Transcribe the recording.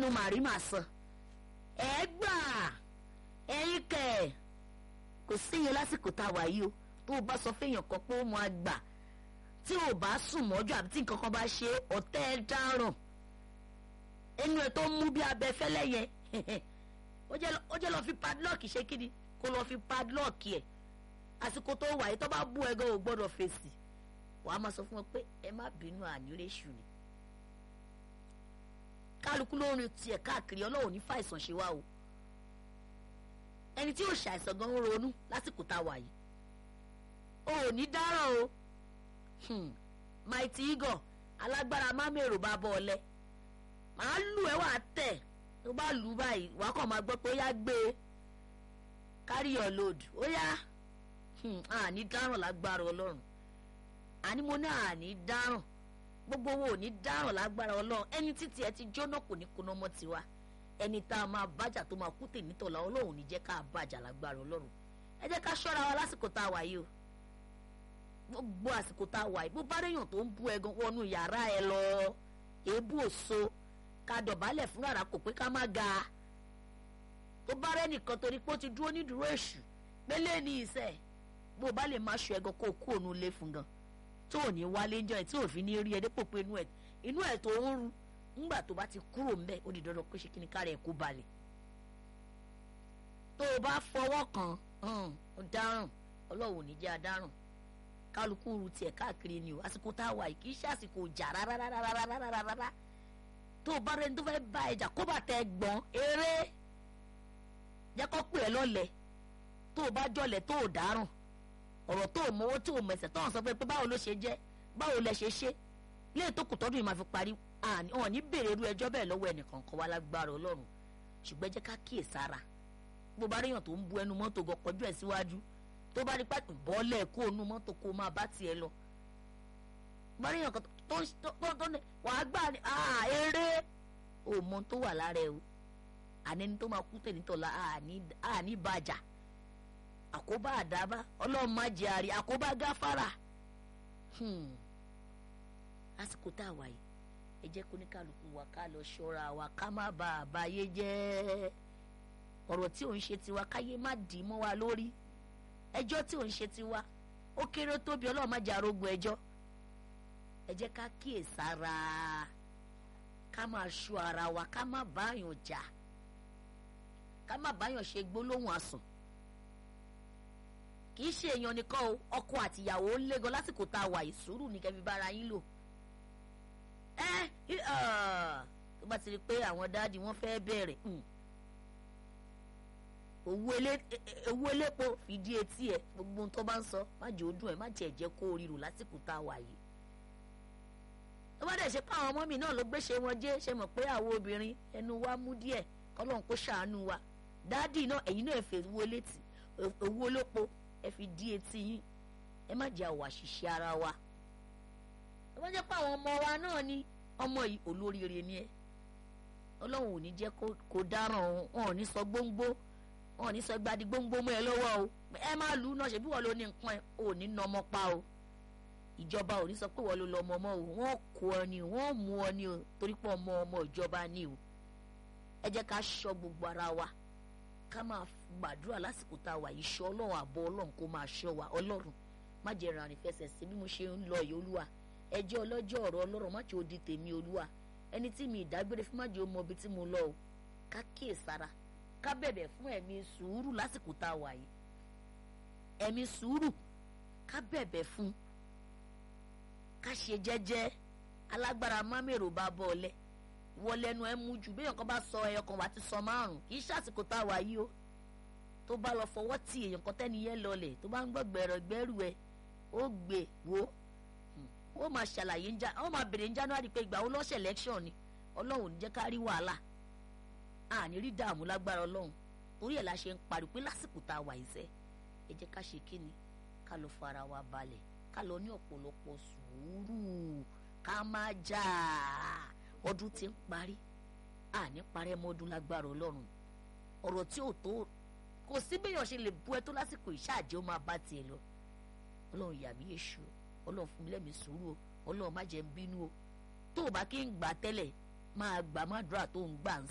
lẹ́nu màrí màá sàn ẹ gbà ẹ̀yin kẹ̀ kò síye lásìkò tá a wà yìí o tó o bá sọ fẹ́yàn kan pé ó mọ àgbà tí o bá sùn mọ́jú àbí tí nǹkan kan bá ṣe ọ̀tẹ́ ẹ dáràn ẹnu ẹ tó mú bí abẹ fẹ́lẹ́ yẹn ó jẹ́ lọ fi padlock ṣe kíni kó lọ fi padlock ẹ̀ àsìkò tó wà yìí tó bá bú ẹ gan ò gbọ́dọ̀ fèsì wàá máa sọ fún wọn pé ẹ má bínú ànírèṣù ni kálukú ló ń rin tiẹ̀ káàkiri ọlọ́run ní fàìsàn ṣe wá o ẹni tí ò ṣàìsàn gan ń ronú lásìkò tá a wà yìí o ò ní dáràn o mighty eagle alágbára mámèrò bá bọ́ ọlẹ́ màá lù ẹ́ wà á tẹ̀ tó bá lù ú báyìí wàá kàn máa gbọ́ pé ó yá gbé e carry your load ó yá àní dáràn lágbára ọlọ́run àní mo ní àní dáràn gbogbo wo ò ní dáràn lágbára ọlọ́run ẹni títí ẹ ti jóná kò ní kuná mọ́ tiwa ẹni tá a máa bájà tó máa kú tèmítọ́lá ọlọ́run ní jẹ́ ká bàjà lágbára ọlọ́run ẹ jẹ́ ká ṣọ́ra wa lásìkò tá a wà yìí o gbogbo àsìkò tá a wà yìí bó bá réyàn tó ń bú ẹ gan wọnú yàrá ẹ lọ èébú òso ká dọ̀bálẹ̀ fún rárá kò pé ká má ga tó bá rẹ́ nìkan torí pé ó ti dúró nídúró èṣù pélé ní ìṣe bó bá lè má ṣọ ẹ gan kó kú òun lé fún gan tó ò ní wálé ń jọ ẹ tí ò fi ní rí ẹ dépò pé inú ẹ inú ẹ tó ń ru ńgbà tó bá ti kúrò ńbẹ ó di dandan pé ṣe kí ni kára ẹ kó balẹ̀ tó o bá fọwọ́ kàn ó dáràn ọlọ́run ò ní jẹ́ adáràn kálukú ru tiẹ̀ káàkiri ni o àsìkò tá a wà yìí kì í ṣe àsìkò ìjà rárárárárárárá tó o bá rẹni tó fẹ́ bá ẹjà kó bá tẹ gbọ́n eré jẹ́ kó pè é lọ́lẹ̀ tó o bá jọlẹ̀ tó o dáràn ọ̀rọ̀ tó o mọwọ́ tó o mẹsẹ̀ tó o sọ pé báwo ló ṣe jẹ́ báwo lẹ ṣe ṣe lé tó kù tọ́dún yìí máa fi parí ọ̀ ní bèrè irú ẹjọ́ bẹ́ẹ̀ lọ́wọ́ ẹnìkan kan wá lágbára ọlọ́run ṣùgbọ́n jẹ́ ká kíyè sára bó bá ríyàn tó ń bu ẹnu mọ́tò gan kọjú ẹ̀ síwájú tó bá rí pàtó bọ́ọ̀lẹ̀ kó onú mọ́tò kó máa bá tiẹ̀ lọ bá ríyàn kan tó tó tó ní wàá gbà ní eré òmò tó wà lára ẹ o àní tó máa kú tẹ̀ nítọ̀la àní bàjá àkóbá àdábá ọlọ́run má jẹ́ àrí àkóbá gáfárà lásìkò tá a wà yìí ẹ jẹ́ kó ní kálukú wa ká lọ ṣọ́ra wa ká má ba àbáyé jẹ́ ọ̀rọ̀ tí ò ń ṣe tiwa káyé má dì í mọ́ wa lórí ẹjọ́ tí ò ń ṣe tiwa ó kéré tóbi ọlọ́run má jẹ́ arógun ẹjọ́ ẹ jẹ́ ká kíyèsára ká máa ṣọ́ ara wa ká má báyàn jà ká má báyàn ṣe gbólóhùn asùn kì í ṣe èèyàn nìkan o ọkọ àtìyàwó ń lé gan lásìkò tá a wà yìí sùúrù ní kẹfì bára yín lò ẹ tó bá ti rí i pé àwọn dáàdi wọn fẹ́ bẹ̀rẹ̀ owó elépo fìdí etí ẹ gbogbo ohun tó bá ń sọ má jẹ́ ó dùn ẹ má jẹ́ jẹ́ kó o ríro lásìkò tá a wà yìí tó bá dẹ̀ ṣe pé àwọn ọmọ mi náà ló gbéṣe wọn jẹ́ ṣe mọ̀ pé àwọn obìnrin ẹnu wa mú díẹ̀ kọ́lọ́n kó ṣàánú wa dáàdi náà ẹ̀yin náà fẹ́ owó létí owó olópo ẹ fi dí etí yín ẹ má jẹ́ àwọ̀ àṣìṣe ara wa ẹ má jẹ́ pé àwọn ọmọ wa náà ni ọmọ yìí olóríire ni ẹ ọlọ́run ò ní jẹ́ kó dáràn wọn ò ní sọ gbóngbó wọn ò ní sọ gbadi gbóngbó mọ́ ẹ lọ́wọ́ o ẹ má lù ú náà ṣebí wọ́n ló ní nǹkan ẹ ò ní nà ọmọ pa o ìjọba ò ní sọ pé wọ́n ló lọ ọmọ ọmọ o wọ́n kó ọ ni o wọ́n mú ọ ni o torí pé ọmọ ọmọ ìjọba ni o ẹ jẹ́ ká ṣọ́ gbogbo ara wa ká máa gbàdúrà lásìkò tá a wà yìí ṣọ́ ọlọ́run àbọ̀ ọlọ́run kó máa ṣọ́ wa ọlọ́run má jẹ́ ìrìn àfẹsẹ̀ sí bí mo ṣe ń lọ yìí olúwa ẹjẹ́ ọlọ́jọ́ ọ̀rọ̀ ọlọ́run má jẹ́ ó di tèmi olúwa ẹni tí mi ìdágbére fún má jẹ́ ó mọ ibi tí mo lọ o ká kíyèsára ká bẹ̀bẹ̀ fún ẹ̀mí sùúrù lásìkò tá a wà yìí ẹ̀mí sùúrù ká bẹ̀bẹ̀ fún ká ṣe jẹ́jẹ́ alágbára mámèrò bá bọ́ ọ lẹ́ wọ́n lẹ́nu ẹ̀ mú jù bí èèyàn kan bá sọ ẹyọ kan wà á ti sọ márùn kì í ṣàsìkò tá a wà yìí o tó bá lọ fọwọ́ tì èèyàn kan tẹ́ni yẹn lọlẹ̀ tó bá ń gbọ́ gbẹ̀rọ̀ gbẹ́rù ẹ ó gbé wo ó máa ṣàlàyé ń já ó máa bèrè ní January pé ìgbà wo lọ́sẹ̀ election ni ọlọ́run ò ní jẹ́ ká rí wàhálà àní rí dààmú lágbára ọlọ́run torí ẹ̀ la ṣe ń pariwo pé lásìkò tá a wà yìí sẹ́ ẹ jẹ́ ká ṣe kí ni ká lọ fara wa balẹ̀ ká lọ ní ọ̀pọ̀lọpọ̀ sùúrù ká má jà ọdún tí ń parí àní parẹ́ mọ́dún lágbára ọlọ́run ọ̀rọ̀ tí ò tó kò sí béèyàn ṣe lè bu ẹ tó lásìkò ìṣáàjẹ́ ó máa bá tiẹ̀ lọ ọlọ́run yà mí èṣù ọlọ́run fún mi lẹ́mìí sùúrù o ọlọ́run má jẹ́ ń bínú o tó o bá kí ń gbà tẹ́lẹ̀ máa gbà má dúrà tó ń gbà ń